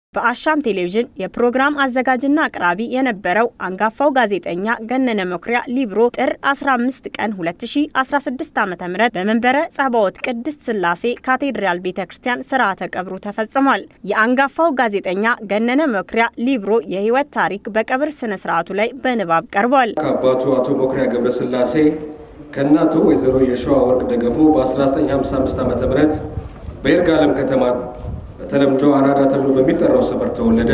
በአሻም ቴሌቪዥን የፕሮግራም አዘጋጅና አቅራቢ የነበረው አንጋፋው ጋዜጠኛ ገነነ መኩሪያ ሊብሮ ጥር 15 ቀን 2016 ዓ.ም በመንበረ ጸባዖት ቅድስት ሥላሴ ካቴድራል ቤተ ክርስቲያን ስርዓተ ቀብሩ ተፈጽሟል። የአንጋፋው ጋዜጠኛ ገነነ መኩሪያ ሊብሮ የህይወት ታሪክ በቀብር ስነ ስርዓቱ ላይ በንባብ ቀርቧል። ከአባቱ አቶ መኩሪያ ገብረስላሴ ከእናቱ ወይዘሮ የሸዋ ወርቅ ደገፎ በ1955 ዓ ም በይርጋለም ከተማ በተለምዶ አራዳ ተብሎ በሚጠራው ሰፈር ተወለደ።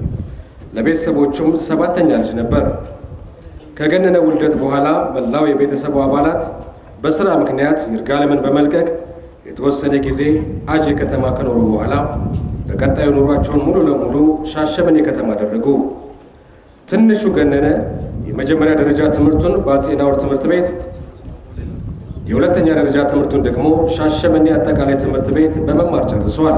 ለቤተሰቦቹም ሰባተኛ ልጅ ነበር። ከገነነ ውልደት በኋላ መላው የቤተሰቡ አባላት በስራ ምክንያት ይርጋለምን በመልቀቅ የተወሰነ ጊዜ አጄ ከተማ ከኖሩ በኋላ በቀጣዩ ኑሯቸውን ሙሉ ለሙሉ ሻሸመኔ ከተማ አደረጉ። ትንሹ ገነነ የመጀመሪያ ደረጃ ትምህርቱን በአፄ ናሁር ትምህርት ቤት የሁለተኛ ደረጃ ትምህርቱን ደግሞ ሻሸመኔ አጠቃላይ ትምህርት ቤት በመማር ጨርሷል።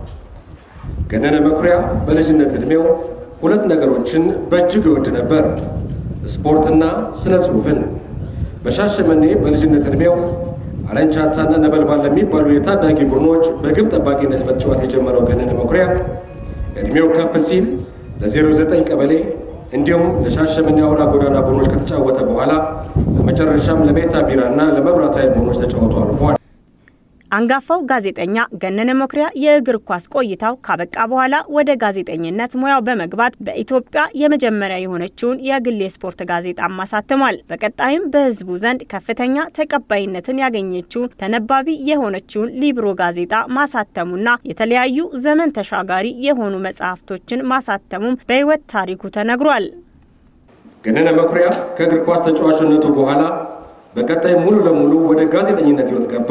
ገነነ መኩሪያ በልጅነት ዕድሜው ሁለት ነገሮችን በእጅግ ይወድ ነበር፣ ስፖርትና ስነ ጽሑፍን። በሻሸመኔ በልጅነት ዕድሜው አረንቻታና ነበልባል ለሚባሉ የታዳጊ ቡድኖች በግብ ጠባቂነት መጫወት የጀመረው ገነነ መኩሪያ ዕድሜው ከፍ ሲል ለ09 ቀበሌ እንዲሁም ለሻሸመኔ አውራ ጎዳና ቡድኖች ከተጫወተ በኋላ በመጨረሻም ለሜታ ቢራና ለመብራት ኃይል ቡድኖች ተጫውቶ አልፏል። አንጋፋው ጋዜጠኛ ገነነ መኩሪያ የእግር ኳስ ቆይታው ካበቃ በኋላ ወደ ጋዜጠኝነት ሙያው በመግባት በኢትዮጵያ የመጀመሪያ የሆነችውን የግል የስፖርት ጋዜጣ አሳትሟል። በቀጣይም በሕዝቡ ዘንድ ከፍተኛ ተቀባይነትን ያገኘችውን ተነባቢ የሆነችውን ሊብሮ ጋዜጣ ማሳተሙና የተለያዩ ዘመን ተሻጋሪ የሆኑ መጽሐፍቶችን ማሳተሙም በሕይወት ታሪኩ ተነግሯል። ገነነ መኩሪያ ከእግር ኳስ ተጫዋችነቱ በኋላ በቀጣይ ሙሉ ለሙሉ ወደ ጋዜጠኝነት ሕይወት ገባ።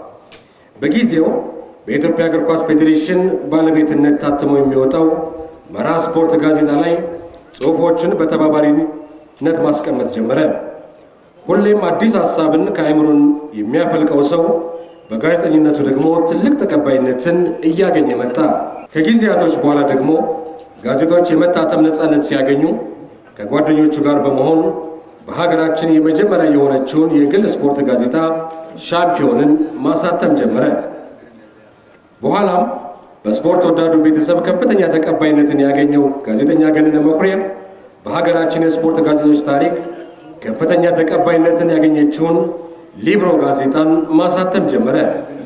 በጊዜው በኢትዮጵያ እግር ኳስ ፌዴሬሽን ባለቤትነት ታትሞ የሚወጣው መራ ስፖርት ጋዜጣ ላይ ጽሑፎችን በተባባሪነት ማስቀመጥ ጀመረ። ሁሌም አዲስ ሀሳብን ከአእምሮን የሚያፈልቀው ሰው በጋዜጠኝነቱ ደግሞ ትልቅ ተቀባይነትን እያገኘ መጣ። ከጊዜያቶች በኋላ ደግሞ ጋዜጦች የመታተም ነፃነት ሲያገኙ ከጓደኞቹ ጋር በመሆን በሀገራችን የመጀመሪያ የሆነችውን የግል ስፖርት ጋዜጣ ሻምፒዮንን ማሳተም ጀመረ። በኋላም በስፖርት ወዳዱ ቤተሰብ ከፍተኛ ተቀባይነትን ያገኘው ጋዜጠኛ ገነነ መኩሪያ በሀገራችን የስፖርት ጋዜጦች ታሪክ ከፍተኛ ተቀባይነትን ያገኘችውን ሊብሮ ጋዜጣን ማሳተም ጀመረ።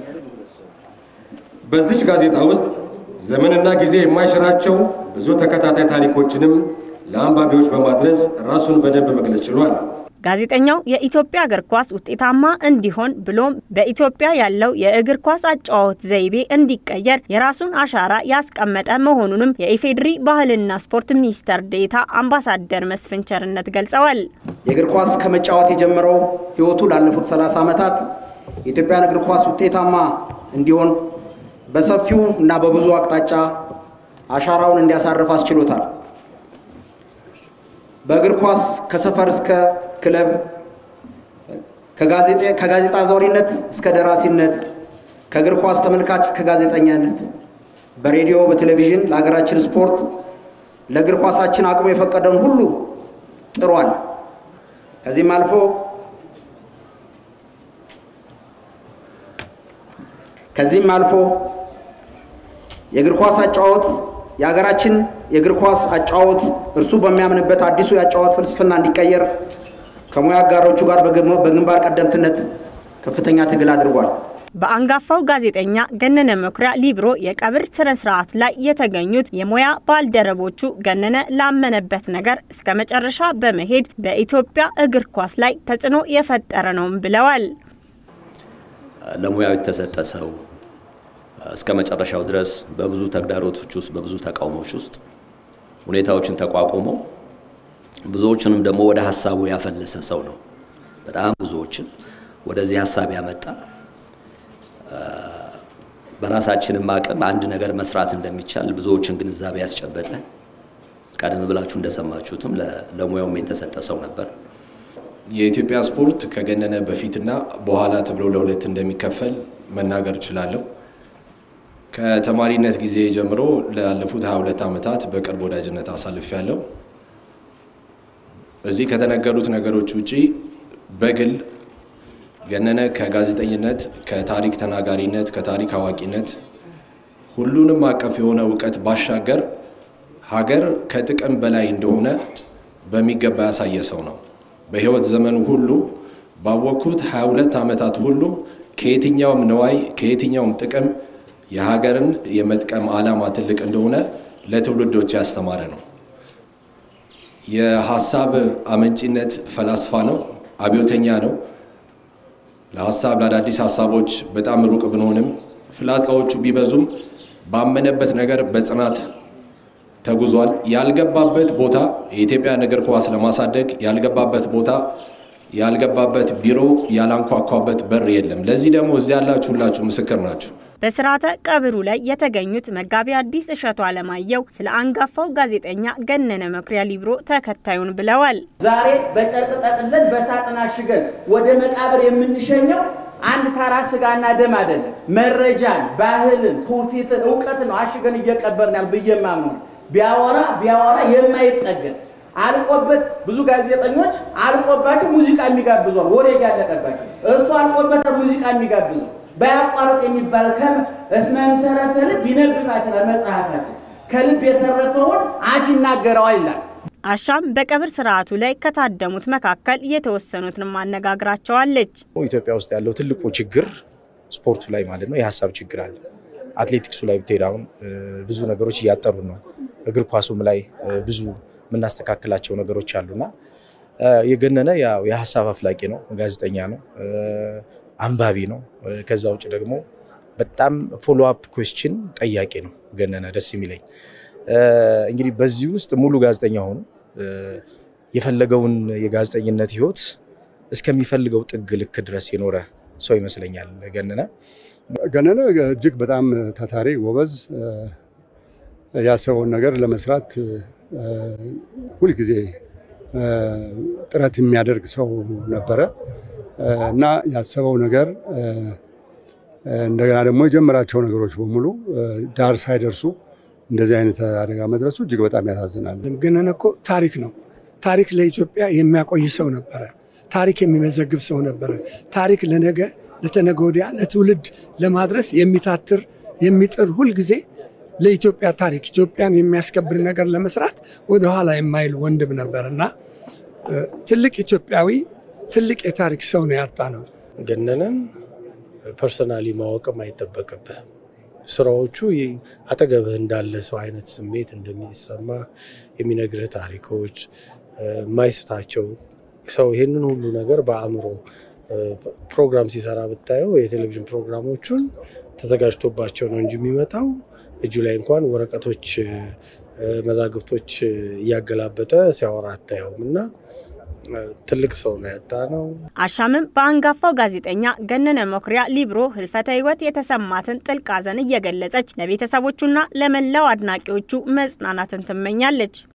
በዚች ጋዜጣ ውስጥ ዘመንና ጊዜ የማይሽራቸው ብዙ ተከታታይ ታሪኮችንም ለአንባቢዎች በማድረስ ራሱን በደንብ መግለጽ ችሏል። ጋዜጠኛው የኢትዮጵያ እግር ኳስ ውጤታማ እንዲሆን ብሎም በኢትዮጵያ ያለው የእግር ኳስ አጨዋወት ዘይቤ እንዲቀየር የራሱን አሻራ ያስቀመጠ መሆኑንም የኢፌዴሪ ባህልና ስፖርት ሚኒስተር ዴኤታ አምባሳደር መስፍን ቸርነት ገልጸዋል። የእግር ኳስ ከመጫወት የጀመረው ሕይወቱ ላለፉት 30 ዓመታት የኢትዮጵያን እግር ኳስ ውጤታማ እንዲሆን በሰፊው እና በብዙ አቅጣጫ አሻራውን እንዲያሳርፍ አስችሎታል። በእግር ኳስ ከሰፈር እስከ ክለብ ከጋዜጣ አዛውሪነት እስከ ደራሲነት ከእግር ኳስ ተመልካች እስከ ጋዜጠኛነት በሬዲዮ በቴሌቪዥን ለሀገራችን ስፖርት ለእግር ኳሳችን አቅሙ የፈቀደውን ሁሉ ጥሯል። ከዚህም አልፎ ከዚህም አልፎ የእግር ኳስ አጫወት የሀገራችን የእግር ኳስ አጫወት እርሱ በሚያምንበት አዲሱ የአጫወት ፍልስፍና እንዲቀየር ከሙያ አጋሮቹ ጋር በግንባር ቀደምትነት ከፍተኛ ትግል አድርጓል። በአንጋፋው ጋዜጠኛ ገነነ መኩሪያ ሊብሮ የቀብር ስነ ስርዓት ላይ የተገኙት የሙያ ባልደረቦቹ ገነነ ላመነበት ነገር እስከ መጨረሻ በመሄድ በኢትዮጵያ እግር ኳስ ላይ ተጽዕኖ የፈጠረ ነውም ብለዋል። ለሙያው የተሰጠ ሰው እስከ መጨረሻው ድረስ በብዙ ተግዳሮቶች ውስጥ በብዙ ተቃውሞች ውስጥ ሁኔታዎችን ተቋቁሞ ብዙዎችንም ደግሞ ወደ ሀሳቡ ያፈለሰ ሰው ነው። በጣም ብዙዎችን ወደዚህ ሀሳብ ያመጣ በራሳችንም አቅም አንድ ነገር መስራት እንደሚቻል ብዙዎችን ግንዛቤ ያስጨበጠ ቀደም ብላችሁ እንደሰማችሁትም ለሙያውም የተሰጠ ሰው ነበር። የኢትዮጵያ ስፖርት ከገነነ በፊትና በኋላ ተብሎ ለሁለት እንደሚከፈል መናገር እችላለሁ። ከተማሪነት ጊዜ ጀምሮ ላለፉት 22 ዓመታት በቅርብ ወዳጅነት አሳልፍ ያለው እዚህ ከተነገሩት ነገሮች ውጪ በግል ገነነ ከጋዜጠኝነት፣ ከታሪክ ተናጋሪነት፣ ከታሪክ አዋቂነት ሁሉንም አቀፍ የሆነ እውቀት ባሻገር ሀገር ከጥቅም በላይ እንደሆነ በሚገባ ያሳየ ሰው ነው። በህይወት ዘመኑ ሁሉ ባወቅኩት 22 ዓመታት ሁሉ ከየትኛውም ነዋይ ከየትኛውም ጥቅም የሀገርን የመጥቀም ዓላማ ትልቅ እንደሆነ ለትውልዶች ያስተማረ ነው። የሀሳብ አመንጪነት ፈላስፋ ነው። አብዮተኛ ነው። ለሀሳብ ለአዳዲስ ሀሳቦች በጣም ሩቅ ብንሆንም ፍላጻዎቹ ቢበዙም ባመነበት ነገር በጽናት ተጉዟል። ያልገባበት ቦታ የኢትዮጵያን እግር ኳስ ለማሳደግ ያልገባበት ቦታ ያልገባበት ቢሮ ያላንኳኳበት በር የለም። ለዚህ ደግሞ እዚህ ያላችሁ ሁላችሁ ምስክር ናችሁ። በስርዓተ ቀብሩ ላይ የተገኙት መጋቢ አዲስ እሸቱ አለማየሁ ስለ አንጋፋው ጋዜጠኛ ገነነ መኩሪያ ሊብሮ ተከታዩን ብለዋል። ዛሬ በጨርቅ ጠቅለን በሳጥን አሽገን ወደ መቃብር የምንሸኘው አንድ ተራ ስጋና ደም አይደለም። መረጃን፣ ባህልን፣ ትውፊትን፣ እውቀትን ነው አሽገን እየቀበርን ያል ብዬ ማምነው ቢያወራ ቢያወራ የማይጠገን አልቆበት ብዙ ጋዜጠኞች አልቆባቸው ሙዚቃ የሚጋብዟል፣ ወሬ ያለቀባቸው እሱ አልቆበት ሙዚቃ የሚጋብዘው ባያቋርጥ የሚባል ከም እስመም ተረፈ ልብ ይነብብ ይላል መጽሐፋችን። ከልብ የተረፈውን አፍ ይናገረዋል ይላል። አሻም በቀብር ስርዓቱ ላይ ከታደሙት መካከል የተወሰኑትን ማነጋግራቸዋለች። ኢትዮጵያ ውስጥ ያለው ትልቁ ችግር ስፖርቱ ላይ ማለት ነው የሀሳብ ችግር አለ። አትሌቲክሱ ላይ ብትሄድ አሁን ብዙ ነገሮች እያጠሩ ነው። እግር ኳሱም ላይ ብዙ የምናስተካክላቸው ነገሮች አሉና የገነነ ያው የሀሳብ አፍላቂ ነው፣ ጋዜጠኛ ነው፣ አንባቢ ነው። ከዛ ውጭ ደግሞ በጣም ፎሎ አፕ ኩዌስችን ጠያቂ ነው ገነነ። ደስ የሚለኝ እንግዲህ በዚህ ውስጥ ሙሉ ጋዜጠኛ ሆኖ የፈለገውን የጋዜጠኝነት ህይወት እስከሚፈልገው ጥግ ልክ ድረስ የኖረ ሰው ይመስለኛል ገነነ። ገነነ እጅግ በጣም ታታሪ ጎበዝ፣ ያሰበውን ነገር ለመስራት ሁልጊዜ ጥረት የሚያደርግ ሰው ነበረ እና ያሰበው ነገር እንደገና ደግሞ የጀመራቸው ነገሮች በሙሉ ዳር ሳይደርሱ እንደዚህ አይነት አደጋ መድረሱ እጅግ በጣም ያሳዝናል። ገነነ እኮ ታሪክ ነው። ታሪክ ለኢትዮጵያ የሚያቆይ ሰው ነበረ። ታሪክ የሚመዘግብ ሰው ነበረ። ታሪክ ለነገ ለተነገ ወዲያ ለትውልድ ለማድረስ የሚታትር የሚጥር ሁልጊዜ ለኢትዮጵያ ታሪክ ኢትዮጵያን የሚያስከብር ነገር ለመስራት ወደኋላ የማይል ወንድም ነበር እና ትልቅ ኢትዮጵያዊ ትልቅ የታሪክ ሰው ነው ያጣ ነው። ገነነን ፐርሰናሊ ማወቅም አይጠበቅብህም። ስራዎቹ አጠገብህ እንዳለ ሰው አይነት ስሜት እንደሚሰማ የሚነግርህ ታሪኮች የማይስታቸው ሰው ይህንን ሁሉ ነገር በአእምሮ ፕሮግራም ሲሰራ ብታየው የቴሌቪዥን ፕሮግራሞቹን ተዘጋጅቶባቸው ነው እንጂ የሚመጣው እጁ ላይ እንኳን ወረቀቶች፣ መዛግብቶች እያገላበጠ ሲያወራ አታየውም እና ትልቅ ሰው ነው ያጣ ነው። አሻምም በአንጋፋው ጋዜጠኛ ገነነ መኩሪያ ሊብሮ ህልፈተ ህይወት የተሰማትን ጥልቅ ሐዘን እየገለጸች ለቤተሰቦቹና ለመላው አድናቂዎቹ መጽናናትን ትመኛለች።